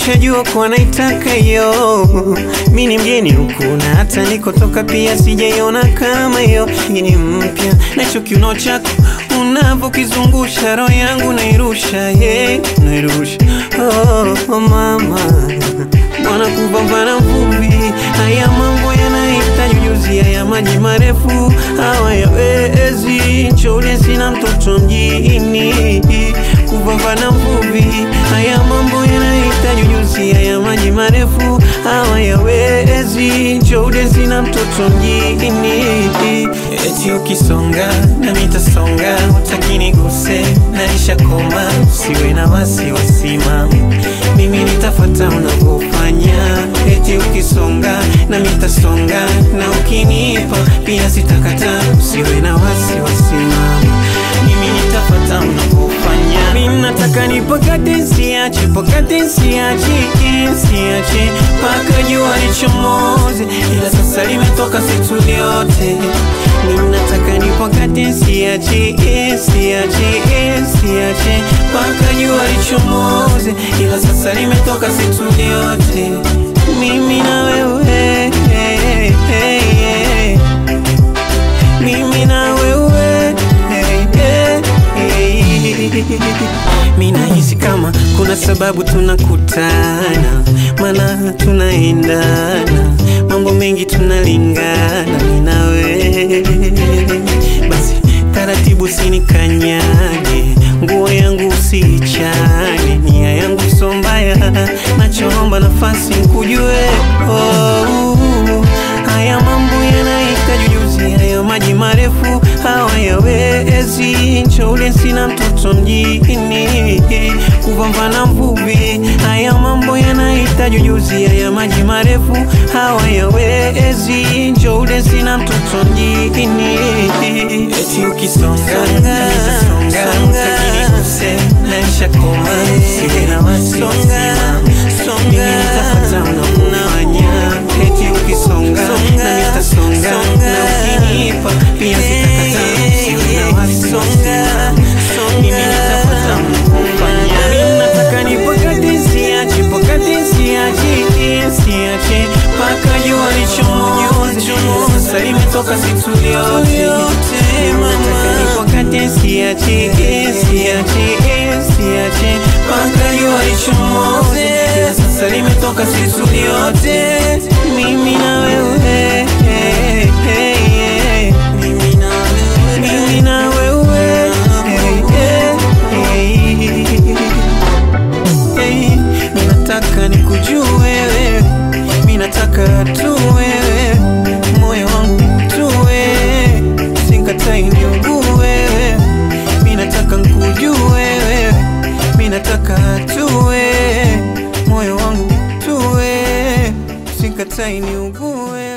nishajua kuwa naitaka hiyo. Mi ni mgeni huku na hata nikotoka pia sijaiona kama hiyo. Hii ni mpya na hicho kiuno chako unavyokizungusha roho yangu nairusha, yeah, nairusha oh, oh mama Bwana kupambana mvumbi, haya mambo yanahitaji ujuzi, haya maji marefu hawayawezi. Nchole sina mtoto mjini, kupambana mvumbi, haya mambo yanahitaji ujuzi, haya maji marefu hawayawezi. Nchole sina mtoto mjini, eti ukisonga na mitasonga, utaki niguse, naisha koma, usiwe na wasiwasi mama, mimi nitafuata unavyofanya, eti ukisonga na mitasonga, na ukinipa pia sitakata, usiwe na wasiwasi mama, mimi nitafuata unavyofanya. Mimi nataka nipakate, siache, pakate, siache, siache mpaka jua lichomoze, ila sasa limetoka situ lyote. Mimi nataka nipakate, siache, siache, siache mpaka jua lichomoze, ila sasa limetoka situ lyote. Mimi na wewe, mimi na wewe Mi nahisi kama kuna sababu tunakutana, maana tunaendana, mambo mengi tunalingana, mi na wewe. Basi taratibu, sinikanyage, nguo yangu usiichane, nia yangu so mbaya, nachoomba nafasi nkujue. Oh, haya mambo yanahitaji ujuzi, haya maji marefu hawayawezi. Nchole sina mtoto mjini, kupambana mvuvi, haya mambo yanahitaji ujuzi, haya maji marefu hawayawezi. Nchole sina mtoto mjini, eti ukisonga na nitasonga, utakiniguse naisha koma, siwe na wasiwasi mama, mimi nitafuata unavyofanya, eti ukisonga na nitasonga, na ukinipa pia sitakata, siwe na wasiwasi mama, mimi nitafuata unavyofanya. Mimi nataka nipakate, siache, pakate, siache, siache mpaka jua lichomoze, sasa limetoka situ lyote. Mimi nataka nipakate, siache, siache, siache mpaka jua lichomoze, sasa limetoka situ lyote. Mimi na wewe, mimi na wewe, mimi na wewe, Hey, mi nataka nikujue wewe, mi nataka tu wewe, moyo wangu tu wewe, sikatai niugue wewe, mi nataka nikujue wewe, mi nataka tu wewe, moyo wangu tu wewe, sikatai niugue wewe.